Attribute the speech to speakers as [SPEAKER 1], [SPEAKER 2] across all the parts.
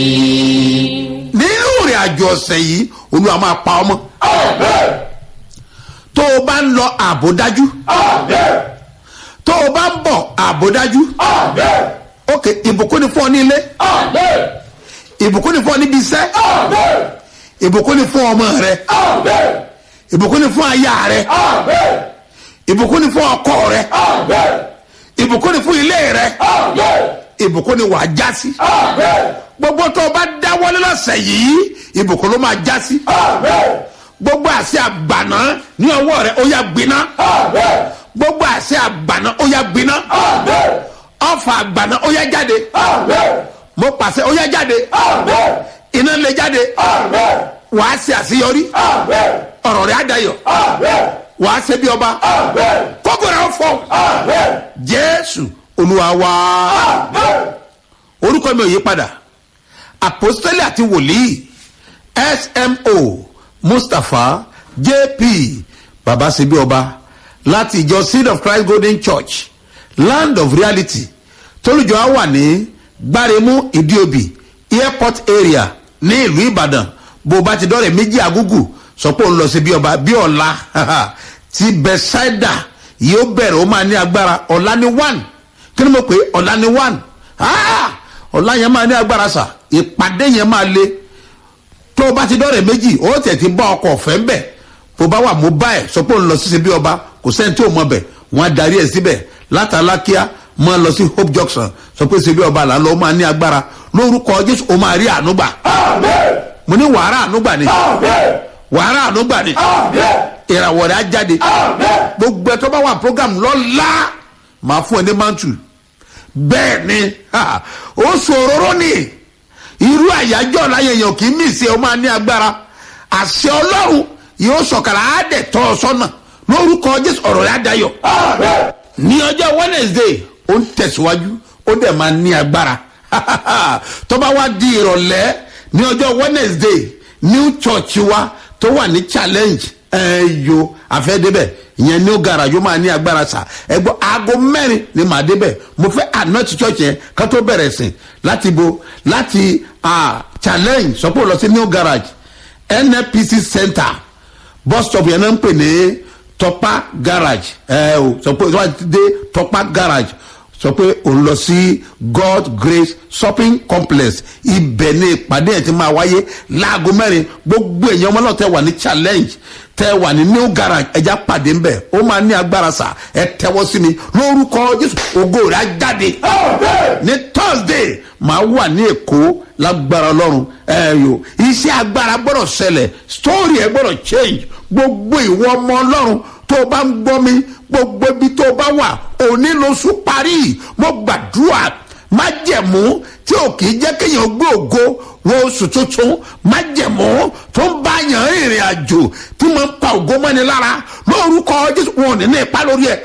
[SPEAKER 1] nínú ìrìn àjò ọ̀sẹ̀ yìí olúwa máa pa ọmọ tó o bá ń lọ ààbò dájú tó o bá ń bọ̀ ààbò dájú ok ìbùkún ni fún ọ ní ilé ìbùkún ni fún ọ níbi iṣẹ́ ìbùkún ni fún ọmọ rẹ ìbùkún ni fún aya rẹ ìbùkún ni fún ọkọ rẹ ìbùkún ni fún ilé rẹ ìbùkún ni wàá já sí gbogbo tó o bá dáwọ́lé lọ́sẹ̀ yìí ìbùkún ló máa já sí gbogbo àṣẹ àgbàná ní ọwọ́ rẹ ó yá gbiná gbogbo àṣẹ àgbàná ó yá gbiná ọfà àgbàná ó yá jáde mo pàṣẹ ó yá jáde iná lè jáde wàá ṣe àṣeyọrí ọ̀rọ̀ rẹ̀ á dayọ̀ wàá ṣe bí ọba kókó rẹ̀ ó fọ́ jésù olúwa wá orúkọ mi ò yí padà àpòstélì àti wòlíì smo mustapha jp baba ṣebí ọba láti ìjọ seed of christ golden church land of reality tólùjọ á wà ní gbáremú ìdíòbí airport area ní ìlú ìbàdàn bó o bá ti dọ́rẹ̀ méjì àgúgù sọ pé òun lọ sí bí ọba bí ọ̀la ti bethsaida yóò bẹ̀rẹ̀ ó máa ní agbára ọ̀la ní one kí ni mo pè é ọ̀la ní one ọ̀la yẹn máa ní agbára sà ìpàdé yẹn máa le tó o bá ti dọ́rẹ̀ méjì ó tẹ̀ ti bá ọkọ̀ ọ̀fẹ́ ń bẹ̀ tó bá wà mobile sọ pé òun lọ sí bí ọba kò sẹ́ni tí ò mọ bẹ̀ wọ́n á darí ẹ̀ síbẹ̀ látàlákíá máa lọ sí hope junction sọ pé ṣe bí ọba là ń lọ ó máa ní agbára lórúkọ jésù ó máa rí ànúgbà mo ní wàhálà ànúgbà ni wàhálà ànúgbà ni ìràwọ̀ rẹ̀ á jáde gbogbo ẹ̀ tó bá wà program lọ́la máa fún ẹ ní mantu bẹ́ẹ̀ ni ó ṣòro ní irú àyájọ́ láyẹ̀yàn kì í mì sí ẹ ó máa ní agbára àṣẹ ọlọ́run yóò sọ̀kàrà á dẹ̀ tọ́ ọ sọ́nà lórúkọ jésù ọ̀rọ̀ rẹ̀ á dayọ̀ ní ọjọ́ wednesday ó ń tẹ̀síwájú ó dẹ̀ máa ní agbára tó bá wá di ìrọ̀lẹ́ ní ọjọ́ wednesday new church wa tó wà ní challenge ẹ̀ẹ́yò àfẹ́débẹ̀ ìyẹn new garage ó máa ní agbára sà ẹgbọ́n aago mẹ́rin ni màá débẹ̀ mo fẹ́ anoint church yẹn ká tó bẹ̀rẹ̀ sìn láti bo láti challenge sọ́pọ̀ lọ sí new garage nnpc center bus stop yẹn náà ń pè ní tọpa garage ẹ o sọ pé wọ́n ti dé tọpa garage sọ pé òun lọ sí god grace shopping complex ibẹ̀ ni ìpàdé yẹn ti máa wáyé láago mẹ́rin gbogbo èèyàn ọmọ náà tẹ wà ní challenge tẹ wà ní new garage ẹja pàdé ńbẹ ó máa ní agbára sà ẹ tẹwọ́ sí mi lórúkọ jésù ògo rẹ̀ á jáde ní thursday máa wà ní èkó lágbára ọlọ́run ẹ yò iṣẹ́ agbára gbọ́dọ̀ ṣẹlẹ̀ story ẹ gbọ́dọ̀ change gbogbo ìwọ ọmọ ọlọ́run tó o bá ń gbọ́ mi gbogbo ibi tó o bá wà òní lóṣù parí mo gbàdúrà májẹ̀mú tí ò kì í jẹ́ kéèyàn gbé ògo wo oṣù tuntun májẹ̀mú tó ń bá yàn ìrìn àjò tí mo ń pa ògo mọ́ni lára lórúkọ jésù wọn ò ní ní ipa lórí ẹ̀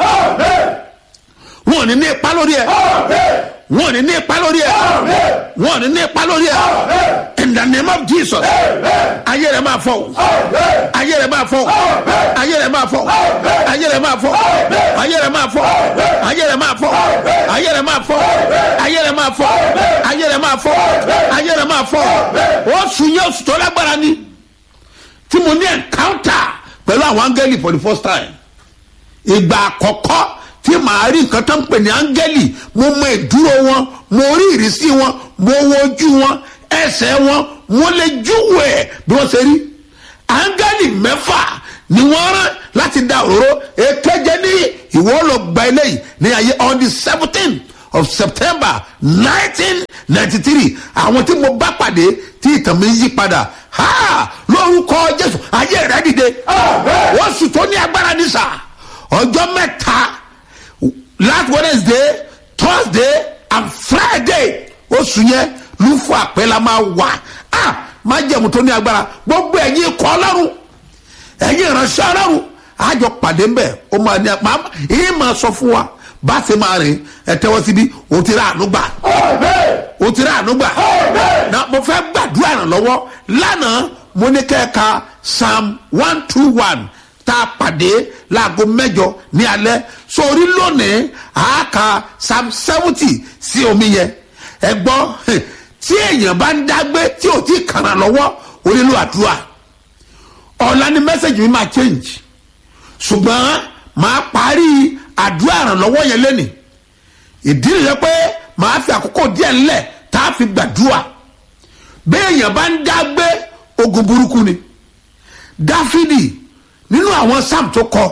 [SPEAKER 1] wọn ò ní ní ipa lórí ẹ̀ wọn ò ní ní ipa lórí ẹ̀ wọn ò ní ní ipa lórí ẹ̀ in the name of jesus ayé rẹ̀ máa fọ́ ayé rẹ̀ máa fọ́ ayé rẹ̀ máa fọ́ ayé rẹ̀ máa fọ́ ayé rẹ̀ máa fọ́ ayé rẹ̀ máa fọ́ ayé rẹ̀ máa fọ́ ayé rẹ̀ máa fọ́ ayé rẹ̀ máa fọ́ ayé rẹ̀ máa fọ́ oṣù yẹn oṣù tó lágbára ni tí mo ní encounter pẹ̀lú àwọn áńgẹ́lì for the first time ìgbà àkọ́kọ́ tí màá rí nǹkan tó ń pè ní áńgẹ́lì mo mọ ìdúró wọn mo rí ìrísí wọn mo wo ojú wọn ẹsẹ̀ wọn mo lè júwò ẹ̀ bí wọ́n ṣe rí áńgẹ́lì mẹ́fà ni wọ́n rán láti da òróró èkéje ní ìwọ lọ gba eléyìí ní ayé on the seventeen of september nineteen ninety three àwọn tí mo bá pàdé tí ìtàn mi yí padà ha lórúkọ jésù ayé rẹ dìde wọ́n sùn tó ní agbára ní sà ọjọ́ mẹ́ta last wednesday thursday and friday oṣù yẹn lùfọ àpẹẹlà máa wà á máa jẹ̀mú tó ní agbára gbogbo ẹ̀yin ikọ̀ ọlọ́run ẹ̀yin ìránṣẹ́ ọlọ́run àjọ pàdé ńbẹ̀ ó máa ní apá yìí máa sọ fún wa bá a ṣe máa rìn ẹ tẹ́wọ́ síbi o ti rà àánú gbà o ti rà àánú gbà na mo fẹ́ gbàdúrà ìrànlọ́wọ́ lánàá mo ní kẹ́ẹ̀ka psalm one two one tá a pàdé láago mẹ́jọ ní alẹ́ sórí lónìí àáka psalm seventy sí omi yẹn ẹ gbọ́ tí èèyàn bá ń dágbé tí ò tí kàrà lọ́wọ́ ó nílò àdúrà ọ̀la ni mẹ́sẹ̀gì mi máa change ṣùgbọ́n màá parí àdúrà ìrànlọ́wọ́ yẹn lẹ́nìí ìdí nìyẹn pé màá fi àkókò díẹ̀ ńlẹ̀ tá a fi gbàdúrà béèyàn bá ń dágbé ogun burúkú ni dáfídì nínú àwọn sam tó kọ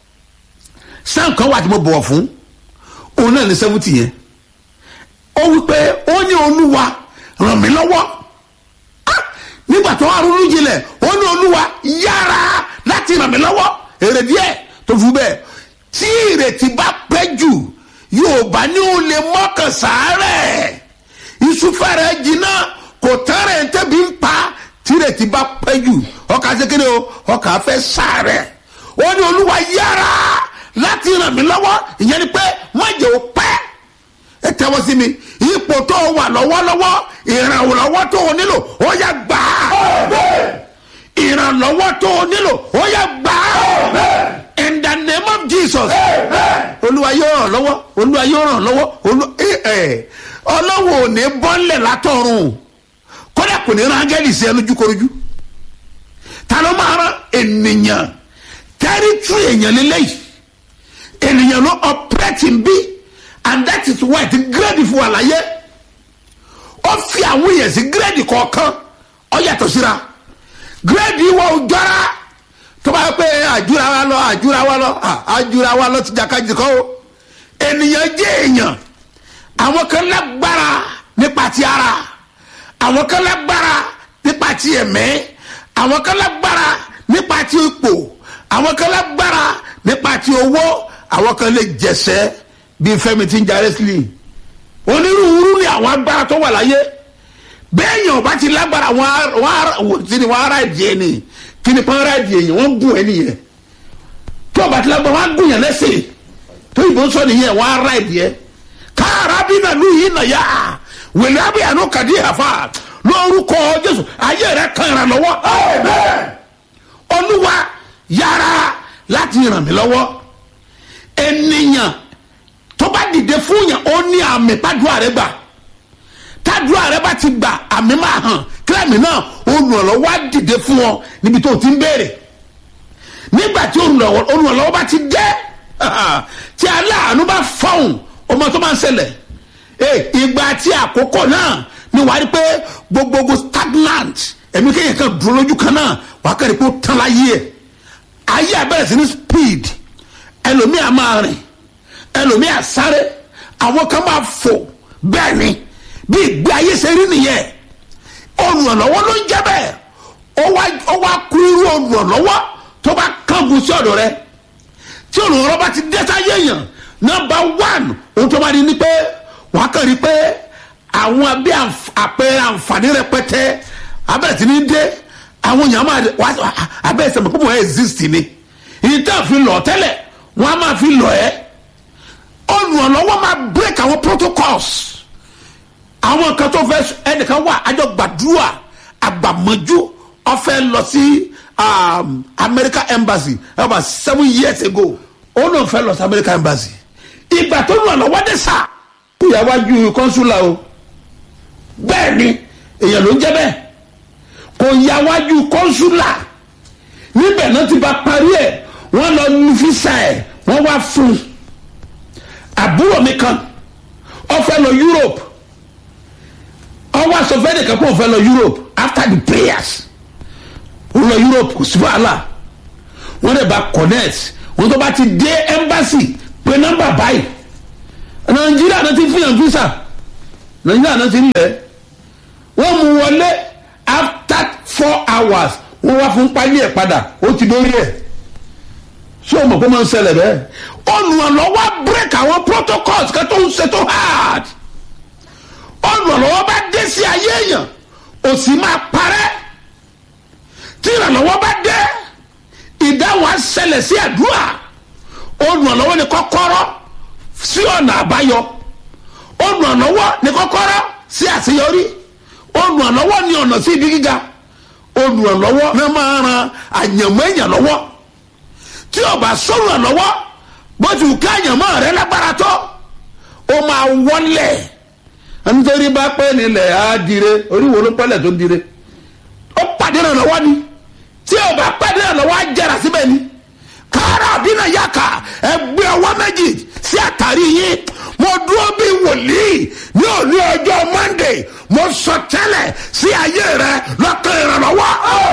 [SPEAKER 1] sam kan wà tí mo bọ̀wọ̀ fún òun náà ní sẹ́fúntì yẹn ó wí pé ó ní olúwa ràn mí lọ́wọ́ Ah! nígbà tó wà ronú jinlẹ̀ ó ní olúwa yára láti ràn mí lọ́wọ́ èrè díẹ̀ tó fi bẹ́ẹ̀ tí ìrètí bá pẹ́ jù yóò bá ní o lè mọ́kàn sàárẹ̀ ìsúfẹ́rẹ́ jiná kò tẹ́rẹ̀ ń tẹ́bi ń pa tí ìrètí bá pẹ́ jù ọkà sékéde o ọkà fẹ́ sàárẹ̀ ó ní olúwa yára láti ràn mí lọ́wọ́ ìyẹn ni pé má jẹ́ o pẹ́ ẹ tẹ́wọ́ sí mi ipò tó o wà lọ́wọ́lọ́wọ́ ìrànlọ́wọ́ tó o nílò ó yá gbà á ìrànlọ́wọ́ tó o nílò ó yá gbà á in the name of jesus olúwa yóò ràn lọ́wọ́ olúwa yóò ràn lọ́wọ́ olú- ẹ, ẹ, ọlọ́wọ́ ò ní bọ́ńlẹ̀ látọ̀run kódà kò ní rángẹ́lì sí ẹ lójúkorojú ta ló máa rán ènìyàn tẹ́rítírì èèyàn lélẹ́yìí ènìyàn ló ọ̀pẹ́rẹ́tì ń bí and that is why ti gírèdì fún wa láyé ó fi àwọn èèyàn sí gírèdì kọ̀ọ̀kan ó yàtọ̀ síra gírèdì wa ò jọra tó bá yẹ pé àjúra wa lọ àjúra wa lọ à, àjúra wa lọ ti jàkadì kọ́ o ènìyàn jẹ́ èèyàn àwọn kan lágbára nípa ti ara àwọn kan lágbára nípa ti ẹ̀mẹ́ àwọn kan lágbára nípa ti ipò àwọn kan lágbára nípa ti owó àwọn kan lè jẹsẹ́ bíi fẹ́mi tí ń ja wrestling onírúurú ni àwọn agbára tó wà láyé bẹ́ẹ̀ yàn bá ti lágbára wọn á- wọn á- wò sí ni wọn ara ìdí ẹni kí ni pọ́n ara ìdí ẹ̀yìn wọ́n gùn ẹni yẹn tó o bá ti lágbára wọn á gùn yẹn lẹ́sẹ̀ tó ìbò sọ nìyẹn wọn ara ìdí ẹ káàrà bí nà lù yìí nà yá wèlé abiyanu kàdí àfa lórúkọ jésù ayé rẹ kàn ràn lọ́wọ́ olúwa yára láti ràn mí lọ́wọ́ ènìyàn tó bá dìde fún yàn ó ní àmì pàdúrà rẹ gbà tàdúrà rẹ bá ti gbà àmì máa hàn kílẹ̀mì náà olùrànlọ́wọ́ á dìde fún ọ níbi tó o ti ń béèrè nígbà tí olùrànlọ́wọ́ olùrànlọ́wọ́ bá ti dé tí aláàánú bá fọ̀hún ọmọ tó máa ń ṣẹlẹ̀ ee ìgbà tí àkókò náà ni wàá rí pé gbogbogbò stagnant ẹ̀mí kéèyàn kan dúró lójú kan náà wàá kẹ́rì pé ó tán láyé ẹ̀ ayé abẹ́rẹ́ sí ní speed ẹlòmíà máa rìn ẹlòmíà sáré àwọn kan máa fò bẹ́ẹ̀ ni bí ìgbé ayé ṣe rí nìyẹn olùrànlọ́wọ́ ló ń jẹ́ bẹ́ẹ̀ ó wá ó wá kú irú olùrànlọ́wọ́ tó bá kángun sí ọ̀dọ̀ rẹ tí olùrànlọ́wọ́ bá ti dé sáyé èèyàn nọmba one ohun tó bá di ni pé wàá kàn rí pé àwọn abẹ́ àǹf- àpẹẹrẹ àǹfààní rẹpẹtẹ abẹ́rẹ́ ti ní dé àwọn èèyàn máa wá abẹ́ ìsẹ̀mọ̀ pé wọ́n exist ni ìtàn fi lọ tẹ́lẹ̀ wọ́n á máa fi lọ ẹ́ olùrànlọ́wọ́ máa break àwọn protocols àwọn kan tó fẹ́ ẹnìkan wà àjọ gbàdúrà àgbàmọ́jú ọ̀fẹ́ lọ sí um, America embassy about seven years ago ó náà fẹ́ lọ sí America embassy ìgbà tó ràn lọ́wọ́ dé sá kó yà wájú kọ́nsúlà o bẹ́ẹ̀ ni èèyàn ló ń jẹ́ bẹ́ẹ̀ kò yà wájú kọ́nsúlà níbẹ̀ náà ti bá parí ẹ̀ wọ́n lọ nu fisa ẹ̀ wọ́n wá fún un àbúrò mi kan ó fẹ́ lọ Europe ọwọ́ asọ̀fẹ́ nìkan kó o fẹ́ lọ Europe after the prayers ó lọ Europe kò sí wàhálà wọ́n dẹ̀ bá connect wọ́n tó bá ti dé embassy pé nọ́mbà báyìí Nàìjíríà náà ti fihàn visa Nàìjíríà náà ti ń lẹ̀ wọ́n mú wọlé after four hours wọ́n wá fún pálí ẹ̀ padà ó ti dórí ẹ̀ ṣé o mọ̀ pé máa ń ṣẹlẹ̀ bẹ́ẹ̀ olùrànlọ́wọ́ break àwọn protocols kan tó ń ṣe tó hard olùrànlọ́wọ́ bá dé sí ayé èèyàn òsì máa parẹ́ tí ìrànlọ́wọ́ bá dé ìdáhùn á ṣẹlẹ̀ sí àdúrà olùrànlọ́wọ́ ni kọ́kọ́rọ́ sí ọ̀nà àbáyọ olùrànlọ́wọ́ ni kọ́kọ́rọ́ sí àṣeyọrí olùrànlọ́wọ́ ni ọ̀nà sí ibi gíga olùrànlọ́wọ́ ní máa ran àyànmọ́ èèyàn lọ́wọ́ tí o bá sọ̀rọ̀ lọ́wọ́ bó ti wù ká àyànmọ́ rẹ lágbára tó o máa wọlé nítorí bá pẹ́ nílẹ̀ á dire oríwo ló pẹ́lẹ̀ tó dire ó pàdé náà lọ́wọ́ ni tí o bá pàdé náà lọ́wọ́ á jẹrà síbẹ̀ ni kára àbínà yàkà ẹgbẹ́ ọwọ́ méjì sí àtàrí yín mo dúró bí wòlíì ní òní ọjọ́ monday mo sọ tẹ́lẹ̀ sí ayé rẹ lọ́kàn ìrànlọ́wọ́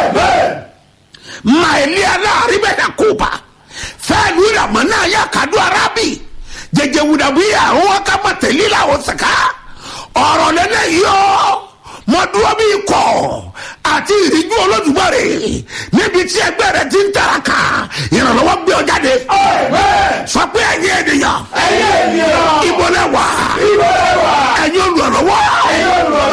[SPEAKER 1] maili aláàríbẹ̀ dà kópa fẹ́ẹ̀lú ìràmọ́ náà yà kàdú arábì jẹjẹ wùdàbíyà wọn ká má tẹ̀lé làwọn sàká ọ̀rọ̀ lẹ́lẹ́ yìí ọ́ mo dúró bí ikọ̀ àti ìrìjú olódùmarè níbi tí ẹgbẹ́ rẹ ti ń tẹ̀.